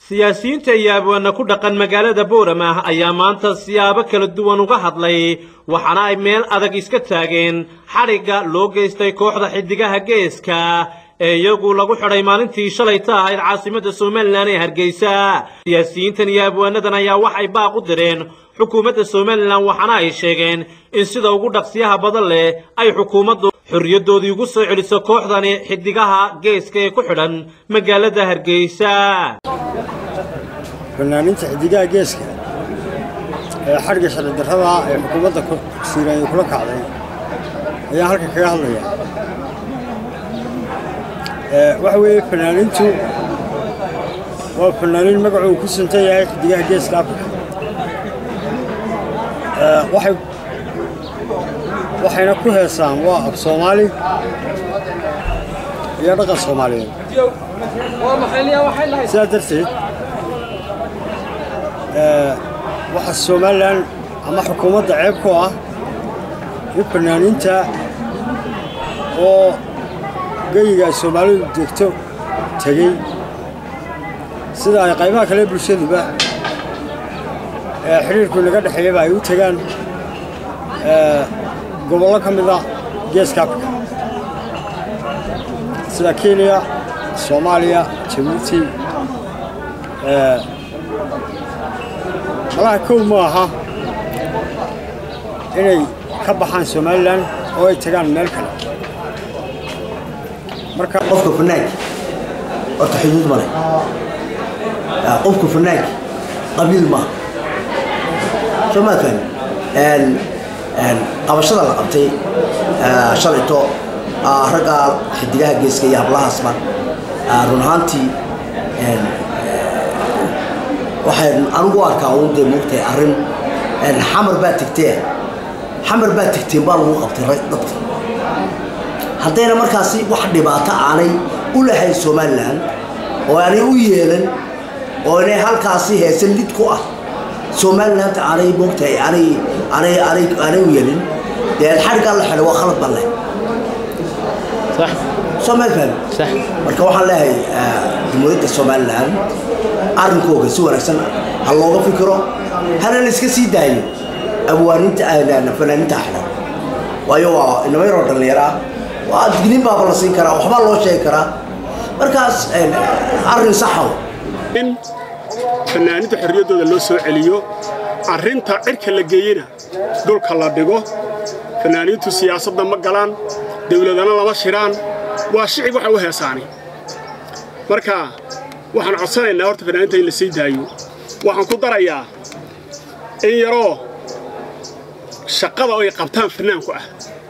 siyaasiyiinta iyo abwaana ku dhaqan magaalada boorama ayaa maanta siyaabo kala duwan uga hadlay waxaana ay meel adag iska taageen xadhigga loo geystay kooxda xiddigaha geeska ee iyagu lagu xidhay maalintii shalayta ahayd caasimadda somalilan ee hargeysa siyaasiyiintan iyo abwaanadan ayaa waxay baaq u direen xukuumadda somalilan waxaana ay sheegeen in sida ugu dhaqsiyaha badan leh ay xukuumaddu xorriyaddoodii ugu soo celiso kooxdani xiddigaha geeska ee ku xidhan magaalada hargeysa fanaaniinta xiddigaha geeska ee xadhigga sharci darrada ee xukuumadda siiraaye kula kacday ayaan halkan kaga hadlaya waxa weeye fanaaniintu waa fanaaniin magacuu ku suntan yahay xiddigaha geeska afrika waxay waxayna ku heesaan waa af soomaali iyo dhaqan soomaaliyeed sidaa darteed waxa somalilan ama xukuumadda ceeb ku ah in fanaaniinta oo geyiga ay soomaalidu degto tegey sida ay qaybaha kale bulshaduba xidhiirku inaga dhexeeyaba ay u tegaan gobollo ka mida geeska afrika sida kenya soomaaliya jabuuti malaha kow ma aha inay ka baxaan somalilan oo ay tagaan meel kale marka qofka fanaanki horta xuduud male qofka fanaanki qabiil maaha soo maa fahmi qabashada la qabtay shalayto ragga xidigaha geeska iyo hablahaasba run ahaantii waxaan anigu arkaa uun dee moogtahay arrin xamar baa tegtee xamar baa tegteen baa lagu qabtay dadka haddayna markaasi wax dhibaato aanay u lahayn somalilan oo aanay u yeelan oo inay halkaasi heesan lid ku ah somalilanta aanay moogtahay aanay aanay aanay aanay u yeelin dee xadhiggaa la xidhay waa khalad baan leh soo meel fahmi marka waxaan leeyahay jumhuuriyadda somalilan arrinkooga si wanaagsan ha looga fikiro hana la iska sii daayo abwaaninta fanaaniinta xidhan waayo waa inama yaroo dhallinyaro ah waa digniin baaba la siin karaa waxbaa loo sheegi karaa markaas arrin saxaw in fanaaniinta xorriyaddooda loo soo celiyo arrinta cirka la geeyena dhulka la dhigo fanaaniintu siyaasadda ma galaan dawladana lama shiraan waa shicib waxa u heesaani marka waxaan codsanaynaa horta fanaaniinta in la sii daayo waxaan ku darayaa in yaroo shaqada ay qabtaan fanaanku ah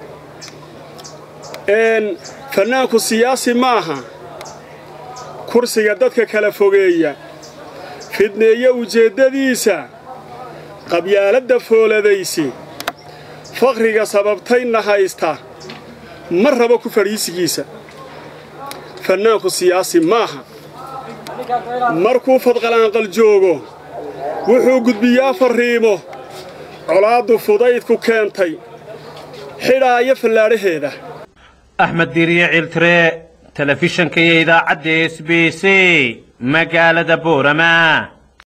fanaanku siyaasi maaha kursiga dadka kala fogeeya fidneeye ujeeddadiisa qabyaaladda fooladaysi fakhriga sababtayna haysta ma rabo ku fadhiisigiisa fannaanku siyaasi maaha markuu fadqalaanqal joogo wuxuu gudbiyaa farriimo colaaddu fudaydku keentay xidhaaya fallaadhaheeda axmed diiriye ciltire telefishanka iyo idaacadda s b c magaalada boorama